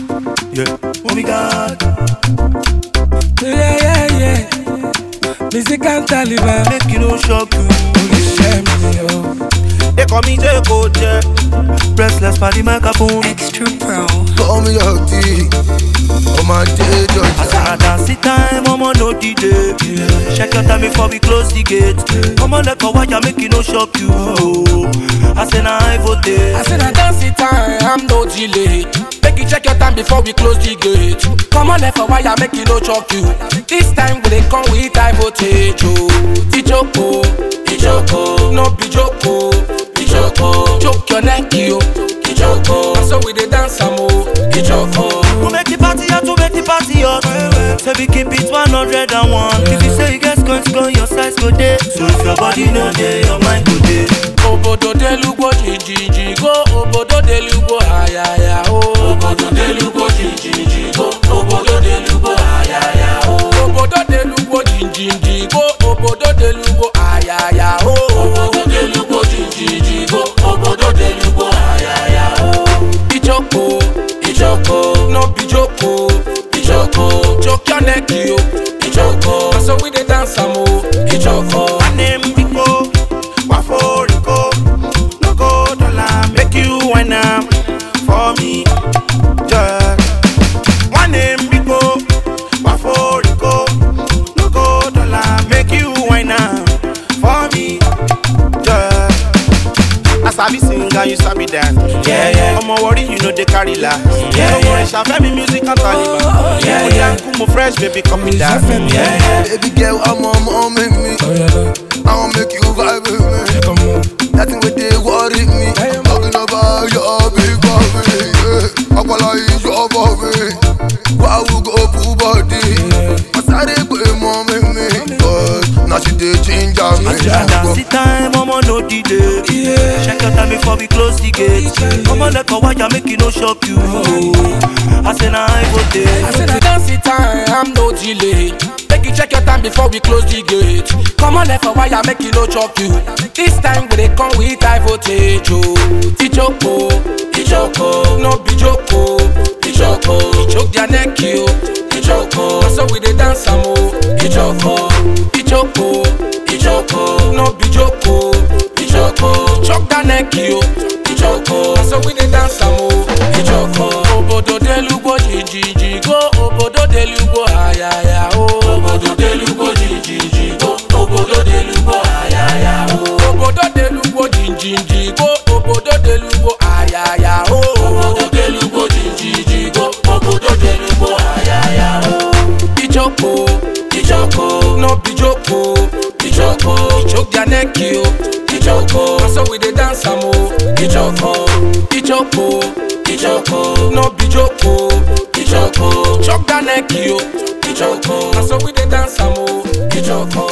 Yeah. Oh my God. Yeah, yeah, yeah. Music and Taliban. Make you no shock you. Oníṣẹ́ mi o. They call me J Code, yeah. Restless by the microphone. Extra Pro. Call me your D. On my day, I Georgia. said, I dance the time, I'ma know the day. Check your time before we close the gate. Come on, let go, why you make it no shock you. I said, nah, I vote. I said I dance it time, I'm no delay. Make you check your time before we close the gate. Come on, left for wire, make you no choke you. This time we dey come with high voltage. Oh, Ijoko, Ijoko, no be joko, Ijoko. Choke your neck, yo, Ijoko. So we dey dance am oh, Ijoko. Who make the party hot, who make the party hot? Say we keep it 101. If you say you get scones, go your size go day. So if your body no day, your mind go day. Obodo delugbo jinjinji go, obodo delugbo ayaya o. Obodo delugbo jinjinji go, obodo delugbo ayaya o. Obodo delugbo jinjinji go, obodo delugbo ayaya o. Obodo delugbo jinjinji go, obodo delugbo ayaya o. Ijoko, Ijoko, no be joko, Ijoko. Choke your neck yo, Ijoko. Na so we dey dance am o, Ijoko. My name Rico, Waforico, no go dollar, make you wine am for me, yeah. My name Rico, Waforico, no go dollar, make you wine am for me, yeah. I sabi sing and you sabi dance. Yeah, yeah. I'm worry you know they carry la. Yeah, no worry, yeah. me music and Taliban. Yeah, yeah. Kumo fresh, baby, come in that. Music Yeah, yeah. Baby girl, I'm on my make me. Oh yeah, I wanna make you vibe with me. come on. Nothing with they worry me. Talking about your big body. Yeah. Ọpọlọ ìjọ bọ̀ mi. Why we go full body? Mo sáré pé mọ́ mi mi. But now she dey ginger me. I dance the time, I'ma know the day. Yeah. Check your time before we close the gate. Come on, let go, why you make it no shock you. I say, nah, I go I there. said I dance it time, I'm no delay. Make you check your time before we close the gate. Come on, left for wire, make you no choke you. This time we dey come with high voltage. Oh, Ijoko, Ijoko, no be joko, Ijoko. Choke their neck, yo, Ijoko. So we dey dance am oh, Ijoko, Ijoko, Ijoko, no be joko, Ijoko. Choke their neck, yo, Ijoko. So we dey dance am oh, Ijoko. Obodo delugbo jinjinji go, obodo delugbo ayaya o. Obodo delugbo jinjinji go, obodo delugbo ayaya o. Obodo delugbo jinjinji go, obodo delugbo ayaya o. Obodo delugbo jinjinji go, obodo delugbo ayaya o. Ijoko, Ijoko, no be joko, Ijoko. Choke their neck yo, Ijoko. Na so we dey dance am o, Ijoko, Ijoko, Ijoko, no be joko, Ijoko. Choke their neck yo, Ijoko. Na so we dey dance am o, Ijoko.